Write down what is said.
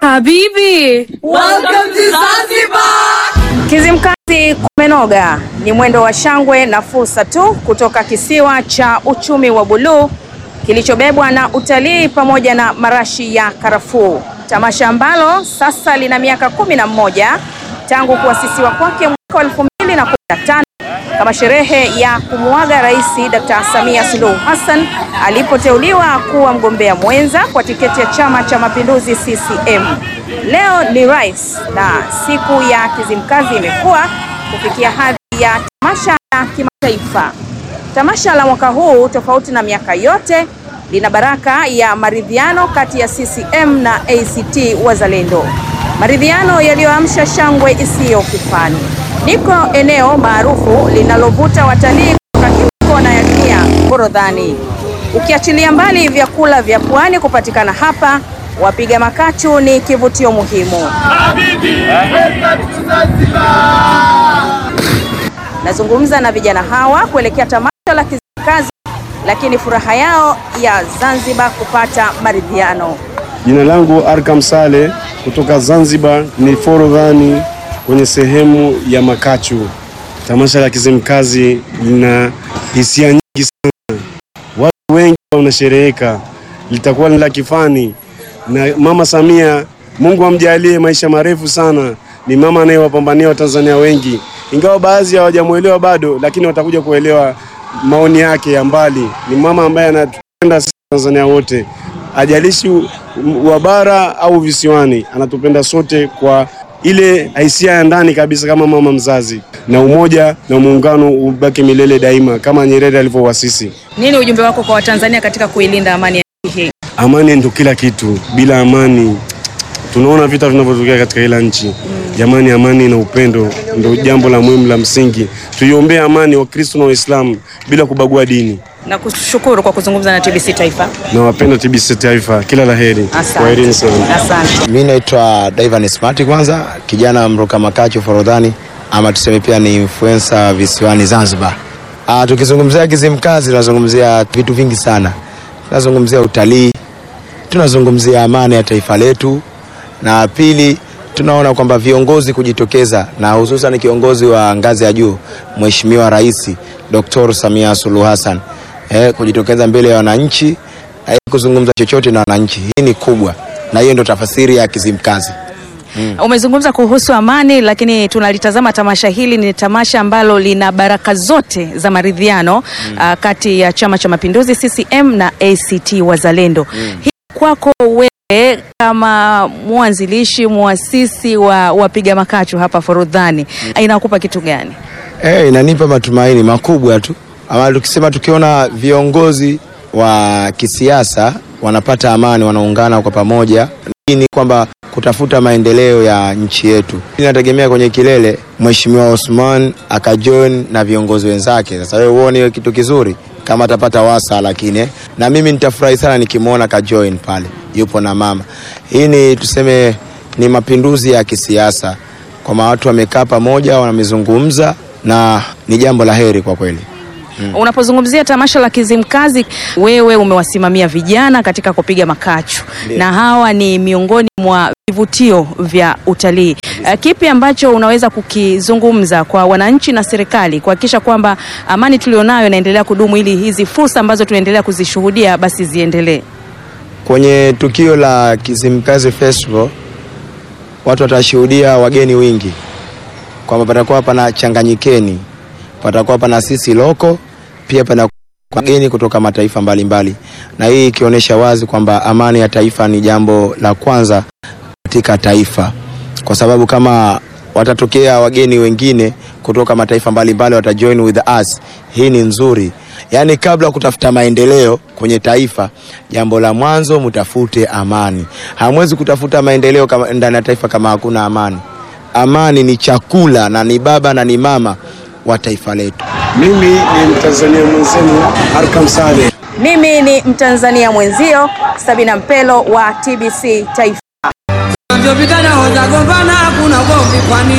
Habibi, Welcome to Zanzibar. Kizimkazi kumenoga ni mwendo wa shangwe na fursa tu kutoka kisiwa cha uchumi wa buluu kilichobebwa na utalii pamoja na marashi ya karafuu, tamasha ambalo sasa lina miaka kumi na mmoja tangu kuasisiwa kwake mwaka wa elfu mbili na kumi na tano kama sherehe ya kumuaga Rais Dr. Samia Suluhu Hassan alipoteuliwa kuwa mgombea mwenza kwa tiketi ya Chama cha Mapinduzi CCM. Leo ni rais na siku ya Kizimkazi imekuwa kufikia hadhi ya tamasha la kimataifa. Tamasha la mwaka huu tofauti na miaka yote lina baraka ya maridhiano kati ya CCM na ACT Wazalendo, maridhiano yaliyoamsha shangwe isiyo kifani. Niko eneo maarufu linalovuta watalii kutoka kila kona ya dunia, Forodhani. Ukiachilia mbali vyakula vya pwani kupatikana hapa, wapiga makachu ni kivutio muhimu. Nazungumza na vijana hawa kuelekea tamasha la Kizimkazi, lakini furaha yao ya Zanzibar kupata maridhiano. Jina langu Arkam Sale kutoka Zanzibar, ni Forodhani kwenye sehemu ya Makachu. Tamasha la Kizimkazi lina hisia nyingi sana, watu wengi wanashereheka, litakuwa ni la kifani na Mama Samia, Mungu amjalie maisha marefu sana. Ni mama anayewapambania Watanzania wengi, ingawa baadhi hawajamwelewa bado, lakini watakuja kuelewa maoni yake ya mbali. Ni mama ambaye anatupenda sisi Tanzania wote, ajalishi wa bara au visiwani, anatupenda sote kwa ile hisia ya ndani kabisa, kama mama mzazi, na umoja na muungano ubaki milele daima, kama Nyerere alivyowasisi. Nini ujumbe wako kwa Watanzania katika kuilinda amani ya nchi hii? Amani ndio kila kitu. Bila amani, tunaona vita vinavyotokea katika kila nchi. Jamani, amani na upendo ndio jambo la muhimu la msingi. Tuiombee amani Wakristo na Waislamu bila kubagua dini. Na kushukuru kwa kuzungumza na TBC Taifa. Nawapenda TBC Taifa, kila la heri. Asante. Kwaherini sana. Asante. Mi naitwa Divan Smart, kwanza kijana mruka makachu Forodhani, ama tuseme pia ni influencer visiwani Zanzibar. Ah, tukizungumzia Kizimkazi tunazungumzia vitu vingi sana, tunazungumzia utalii, tunazungumzia amani ya taifa letu, na pili tunaona kwamba viongozi kujitokeza na hususan kiongozi wa ngazi ya juu Mheshimiwa Rais Dr. Samia Suluhu Hassan eh, kujitokeza mbele ya wananchi eh, kuzungumza chochote na wananchi. Hii ni kubwa, na hiyo ndio tafasiri ya Kizimkazi. Umezungumza kuhusu amani, lakini tunalitazama tamasha hili ni tamasha ambalo lina baraka zote za maridhiano ah, kati ya Chama cha Mapinduzi CCM na ACT Wazalendo. Hii kwako wewe kama mwanzilishi muasisi wa wapiga makachu hapa Forodhani inakupa kitu gani? Eh, inanipa matumaini makubwa tu, ama tukisema tukiona viongozi wa kisiasa wanapata amani, wanaungana kwa pamoja, hii ni kwamba kutafuta maendeleo ya nchi yetu. Inategemea kwenye kilele Mheshimiwa Osman akajoin na viongozi wenzake. Sasa wewe uone hiyo kitu kizuri kama atapata wasa, lakini eh, na mimi nitafurahi sana nikimwona kajoin pale yupo na mama. Hii ni tuseme ni mapinduzi ya kisiasa, kwamba watu wamekaa pamoja, wamezungumza na ni jambo la heri kwa kweli. Unapozungumzia tamasha la Kizimkazi, wewe umewasimamia vijana katika kupiga makachu na hawa ni miongoni mwa vivutio vya utalii. Uh, kipi ambacho unaweza kukizungumza kwa wananchi na serikali kuhakikisha kwamba amani tulionayo inaendelea kudumu ili hizi fursa ambazo tunaendelea kuzishuhudia basi ziendelee? Kwenye tukio la Kizimkazi Festival watu watashuhudia wageni wingi, kwamba patakuwa pana changanyikeni, patakuwa pana sisi loko, pia pana wageni kutoka mataifa mbalimbali mbali. Na hii ikionyesha wazi kwamba amani ya taifa ni jambo la kwanza katika taifa, kwa sababu kama watatokea wageni wengine kutoka mataifa mbalimbali watajoin with us, hii ni nzuri. Yaani, kabla ya kutafuta maendeleo kwenye taifa, jambo la mwanzo mtafute amani. Hamwezi kutafuta maendeleo kama ndani ya taifa kama hakuna amani. Amani ni chakula na ni baba na ni mama wa taifa letu. Mimi ni Mtanzania mwenzenu Arkam Saleh. Mimi ni Mtanzania mwenzio Sabina Mpelo wa TBC Taifa. Ndio vijana hoja gombana, hakuna ugomvi kwani